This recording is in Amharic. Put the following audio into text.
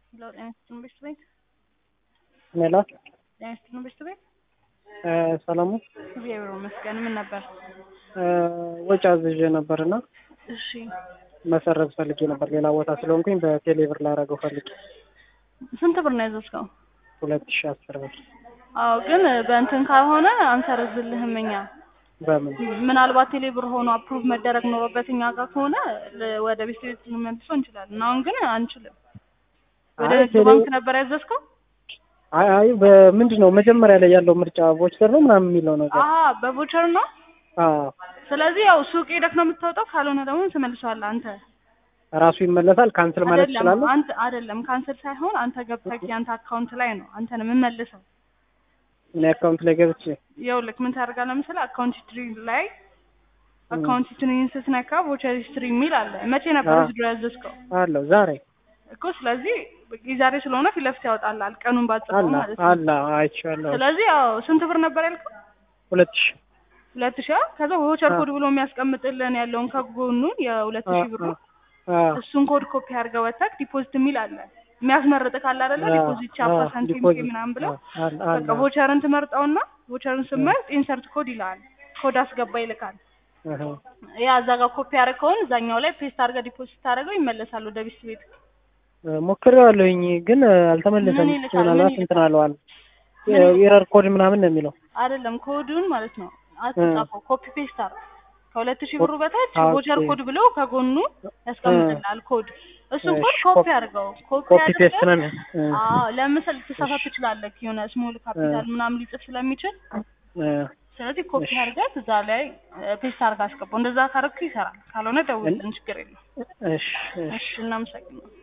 ሄሎ ጤና ይስጥልን ትምህርት ቤት ሜላት ጤና ይስጥልን ትምህርት ቤት ሰላሙ እግዚአብሔር ይመስገን ምን ነበር ወጪ አዝዤ ነበር እና እሺ መሰረዝ ፈልጌ ነበር ሌላ ቦታ ስለሆንኩኝ በቴሌ ብር ላደርገው ፈልጌ ስንት ብር ነው ያዘዝከው ሁለት ሺ አስር ብር አዎ ግን በእንትን ካልሆነ አንሰርዝልህም እኛ በምን ምናልባት ቴሌ ብር ሆኖ አፕሩቭ መደረግ ኖሮበት እኛ ጋር ከሆነ ለ- ወደ ቤት ቤት ልንመልሰው እንችላለን አሁን ግን አንችልም ወደ አይ ንግድ ቴሌ- ባንክ ነበር ያዘዝከው አይ አይ በምንድን ነው መጀመሪያ ላይ ያለው ምርጫ ቮቸር ነው ምናምን የሚለው ነገር አሀ በቮቸር ነው አዎ ስለዚህ ያው ሱቅ ሄደህ ነው የምታወጣው ካልሆነ ደግሞ ትመልሰዋለህ አንተ ራሱ ይመለሳል ካንስል ማለት አይደለም ትችላለህ አንተ አይደለም ካንሰል ሳይሆን አንተ ገብተህ የአንተ አካውንት ላይ ነው አንተ ነው የምመልሰው እኔ አካውንት ላይ ገብቼ ይኸውልህ ምን ታደርጋለህ መሰለህ አካውንት ሂስትሪ ላይ አካውንት ሂስትሪን ስትነካ ቮቸር ሂስትሪ የሚል አለ መቼ ነበር አዎ። ዊዝድሮ ያዘዝከው አለው ዛሬ እኮ ስለዚህ የዛሬ ስለሆነ ፊት ለፊት ያወጣልሃል ቀኑን ባጽፈው አለ ማለት ነው አለ አይቼዋለሁ ስለዚህ ያው ስንት ብር ነበር ያልከው ሁለት ሺ ሁለት ሺህ አ? ከዛ ቮቸር አዎ። ኮድ ብሎ የሚያስቀምጥልን ያለውን ከጎኑን የሁለት ሺህ ብሩ አዎ እሱን ኮድ ኮፒ አድርገህ ወተህ ዲፖዚት የሚል አለ የሚያስመርጥ ካለ አይደለ ዲፖዚት ቻፓ ሳንቲም ፔ ምናምን ብለው በቃ ቮቸርን ትመርጠውና ቮቸርን ስመርጥ ኢንሰርት ኮድ ይልሃል ኮድ አስገባ ይልካል ያ እዛ ጋር ኮፒ አድርገውን እዛኛው ላይ ፔስት አድርገህ ዲፖዚት ታደርገው ይመለሳል ወደ ቢስት ቤት ሞክሬዋለሁኝ ግን አልተመለሰም ምን ይልካል? ምናልባት ምን እንትን አለዋል ምን ይልካል? ኤረር ኮድ ምናምን ነው የሚለው አይደለም ኮዱን ማለት ነው አትጻፈው ኮፒ ፔስት አድርግ ከሁለት ሺህ ብሩ በታች ኦኬ። ቮቸር ኮድ ብሎ ከጎኑ ያስቀምጥልሃል ኮድ እሱን ኮድ እሺ፣ ኮፒ ኮፒ- አድርገው ኮፒ ኮፒ ፔስት አድርገህ ነው የሚለው እ፣ አዎ ለምሳሌ ልትሳሳት ትችላለህ የሆነ ስሞል ካፒታል ምናምን ሊጽፍ ስለሚችል እ፣ ስለዚህ ኮፒ እሺ። አድርገህ እዛ ላይ ፔስት አድርገህ አስገባው እንደዛ ካረግኩ ይሰራል ካልሆነ ደውልልን ችግር የለም እሺ እሺ እሺ እናመሰግናለን